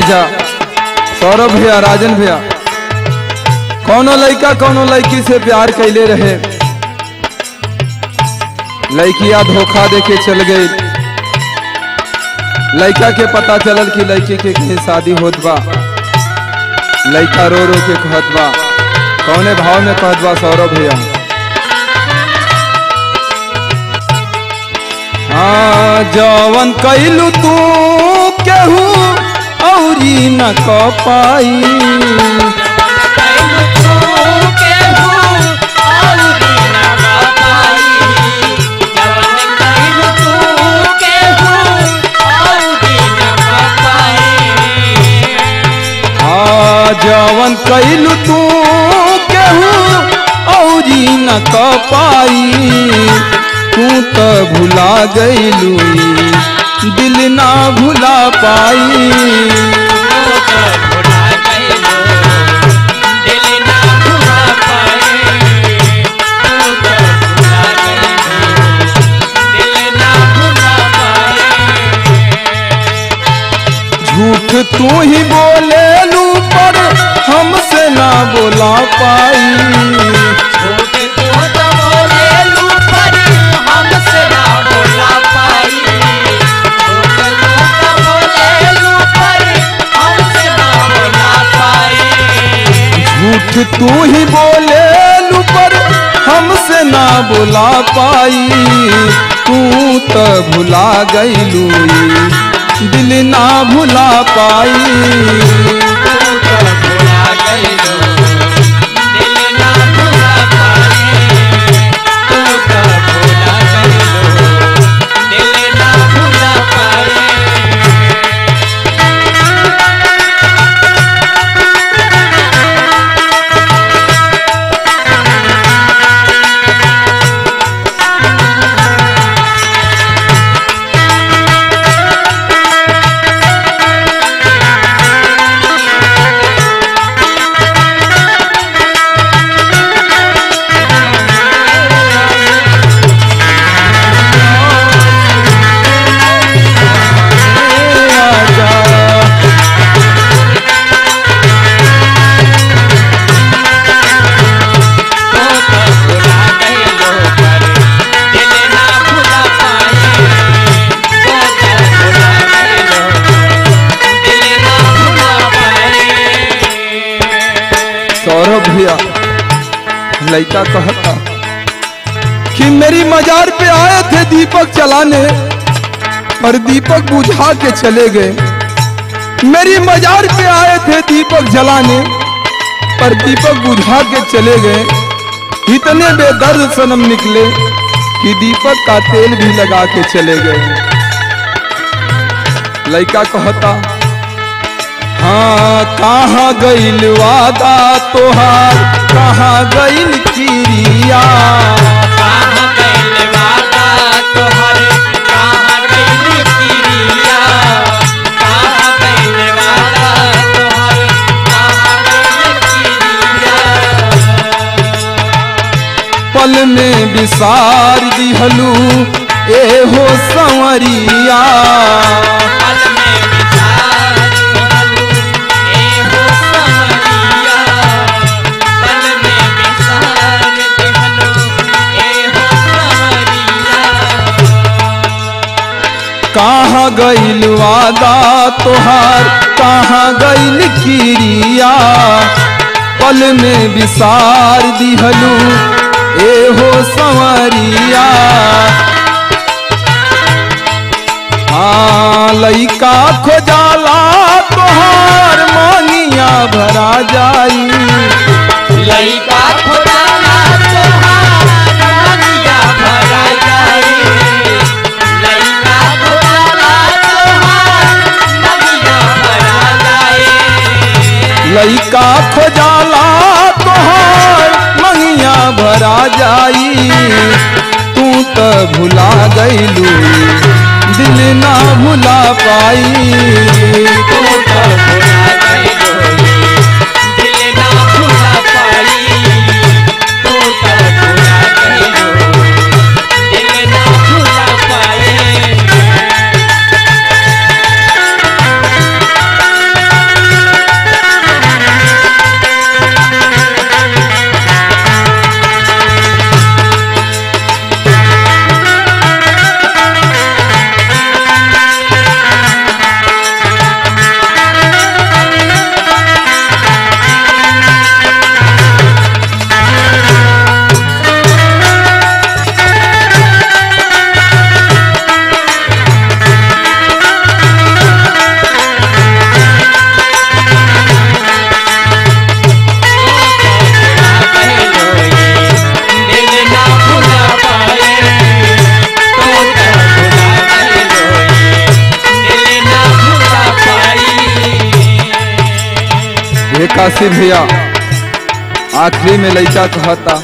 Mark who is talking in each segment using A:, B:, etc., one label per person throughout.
A: जा सौरभ भैया राजन भैया कौनो लड़का कौनो लड़की से प्यार कैले रहे लड़किया धोखा दे के चल गई लड़का के पता चलल कि लड़की के कहीं शादी होत बा लड़का रो रो के कहत बा कौने भाव में कहत बा सौरभ भैया हाँ जवन कैलू तू केहू औरी न क पाई हाँ जवन कैलू तू केहू औरी न क पाई तू तो भुला गईलू दिल ना भुला पाई झूठ तू ही बोले लू पर हमसे ना बोला पाई झूठ तू ही बोले लू पर हमसे ना बोला पाई तू तो भुला गईलू दिल ना भुला पाई सौरभ भैया लड़का कहता कि मेरी मजार पे आए थे दीपक चलाने पर दीपक बुझा के चले गए मेरी मजार पे आए थे दीपक जलाने पर दीपक बुझा के चले गए इतने बेदर्द सनम निकले कि दीपक का तेल भी लगा के चले गए लड़का कहता हाँ कहाँ गईल वादा तोहार कहाँ गईल चिड़िया पल में विसार दिहलू ए हो संवरिया कहाँ गईल वादा तोहार कहाँ गईल किरिया पल में विसार दिहलू ए हो संवरिया हाँ लइका खोजाला तोहार मानिया भरा जाई
B: लइका खोजाला तोहार मानिया भरा जाई लइका खोजाला तोहार मानिया भरा जाई
A: लइका खोजाला तोहार मंगिया भरा जाई तू तो भुला गईलू दिल ना भुला पाई
B: तू तो भुला गइलो दिल ना भुला पाई तू तो भुला गइलो दिल ना भुला पाई
A: हे काशी भैया आखिरी में लड़का कहता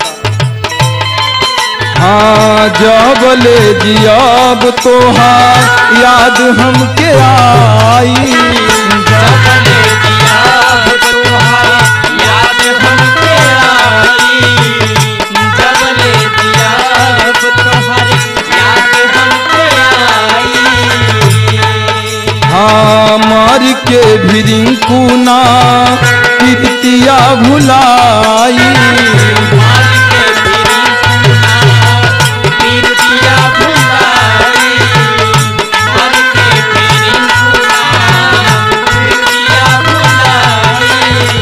A: हाँ जब ले जियाब तोहार याद हमके आई
B: जबले दिया तोहार याद हमके आई जबले दिया तोहार याद हमके आई
A: हाँ मार के भी रिंकू ना पितिया भुलाई
B: मार के फिरी पुना पीर दिया भुलाई मार के फिरी पुना पीर दिया भुलाई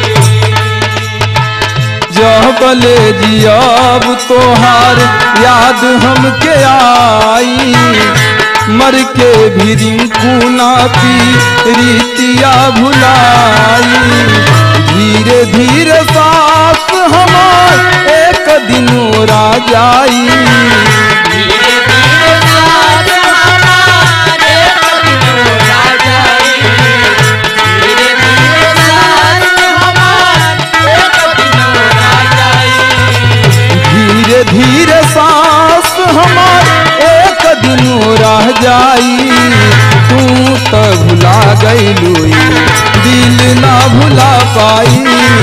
A: जब ले जियाब तोहार याद हमके आई मर के भी रिंकू ना पी रीतिया भुलाई धीरे धीरे सास हमार एक दिन रा जाई
B: धीरे धीरे साथ हमारे कदमों राजाई धीरे धीरे साथ हमारे कदमों राजाई
A: धीरे धीरे सांस हमार एक दिन रह जाई तू तो भुला गईलू दिल ना भुला पाई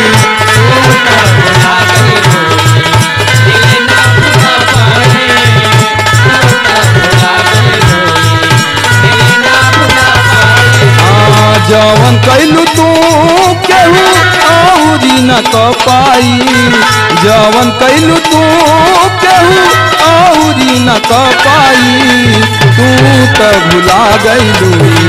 B: भुला गई दिल ना भुला पाए भुला गई दिल ना भुला पाए
A: हाँ जवन कैलू तू केहू औरी न तो पाई जवन कैलू तू केहू औरी न तो पाई तू तो भुला गईलू